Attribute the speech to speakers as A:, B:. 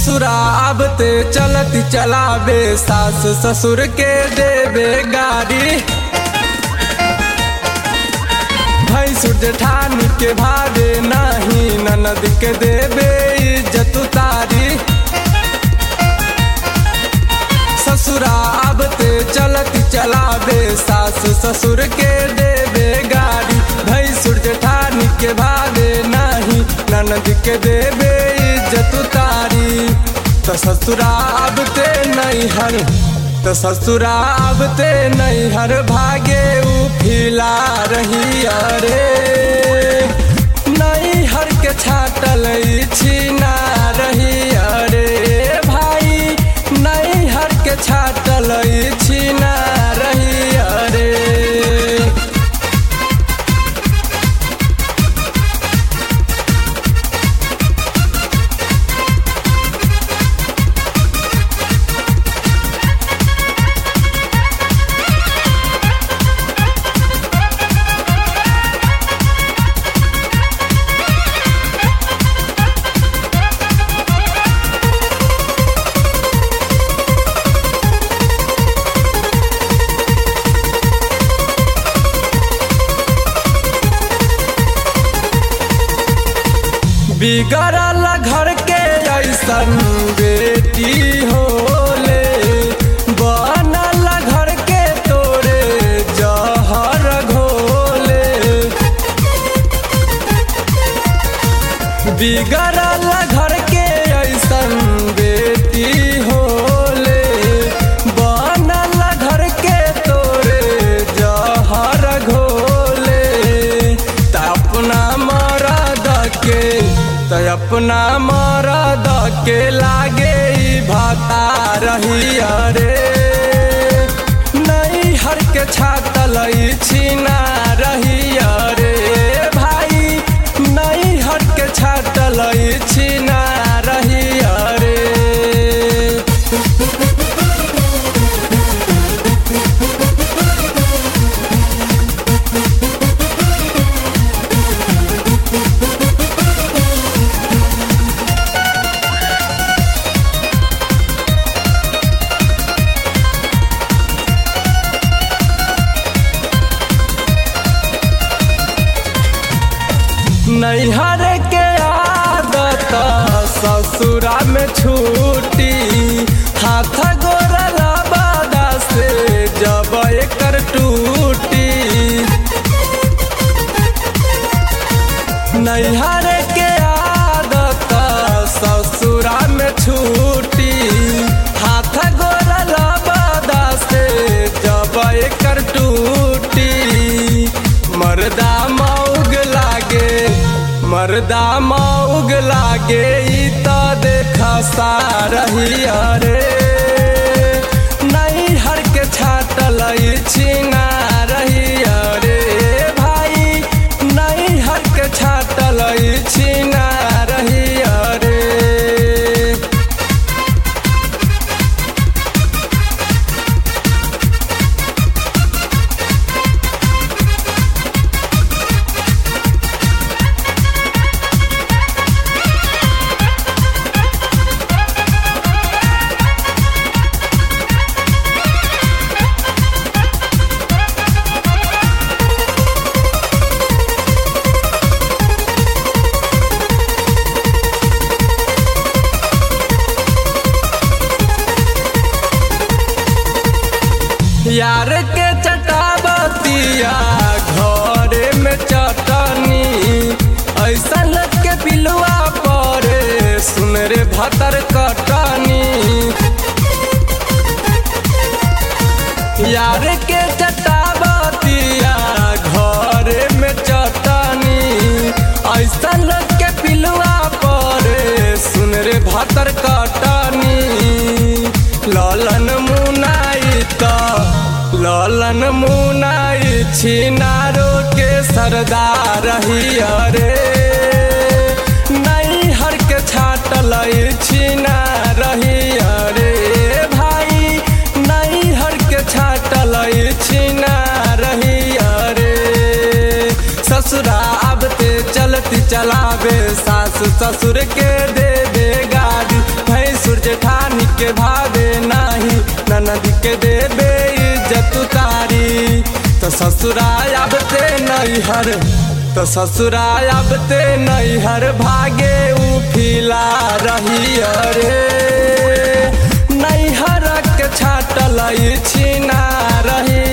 A: ससुरा आबते चलती चलावे सास ससुर के देवे गाड़ी भैंसुर जेठानी के भावे नाही ननद के देवे इज्जत उतारी ससुरा आबते चलती चलावे सास ससुर के देवे गाड़ी भैंसुर जेठानी के भावे नाही ननद के देवे इज्जत उतारी तो ससुरा आबते नहीं हर तो ससुरा आबते नहीं हर भागे उ फिला रही अरे नहीं हर के छाटल छीना रही अरे भाई नहीं हर के छाटल छीना रही अरे बिगड़ल घर के ऐसन बेटी होले बनल घर के तोरे जहर घोले बिगड़ल घर के ऐसन बेटी होले बनल घर के तोरे जहर घोले त अपना मरद के त अपना मरद के लागे ई भाता रही अरे नहीं हर के छातल छीना रही अरे भाई नहीं हर के छातल छीना रही अरे नैहर के आदत ससुरा में छूटी हाथ गोरल बादा से जब एकर टूटी नैहर के आदत ससुरा में छूटी हाथ गोरल बादा से जब एकर टूटी मर्दा मौग लागे मर्दा मौग लागे ई त देखा सारही अरे नहीं हर के छाटल छीना रही अरे भाई नहीं हर के छाटल छीना रही अरे यार के चटाबतिया घरे में चटनी ऐसा लग के पिलुआ परे सुन रे भतर कटनी यार के चटाबतिया घरे में चटनी ऐसा लग के पिलुआ परे सुन रे भतर कटनी ललन मुनाई त ललन मुनाई छिनारो के सरदार ही अरे नहीं हर के छाटल छीना रही अरे भाई नहीं हर के छाटल छीना रही अरे ससुरा आबते चलती चलावे सास ससुर के दे दे गाड़ी भैंस जेठानी के भावे नाही ननद के देबे इज्जत उतारी तो ससुराल अब ते नैहर तो ससुराल अब ते नैहर भागे उफिला रही अरे नैहर के छाटल छिना रही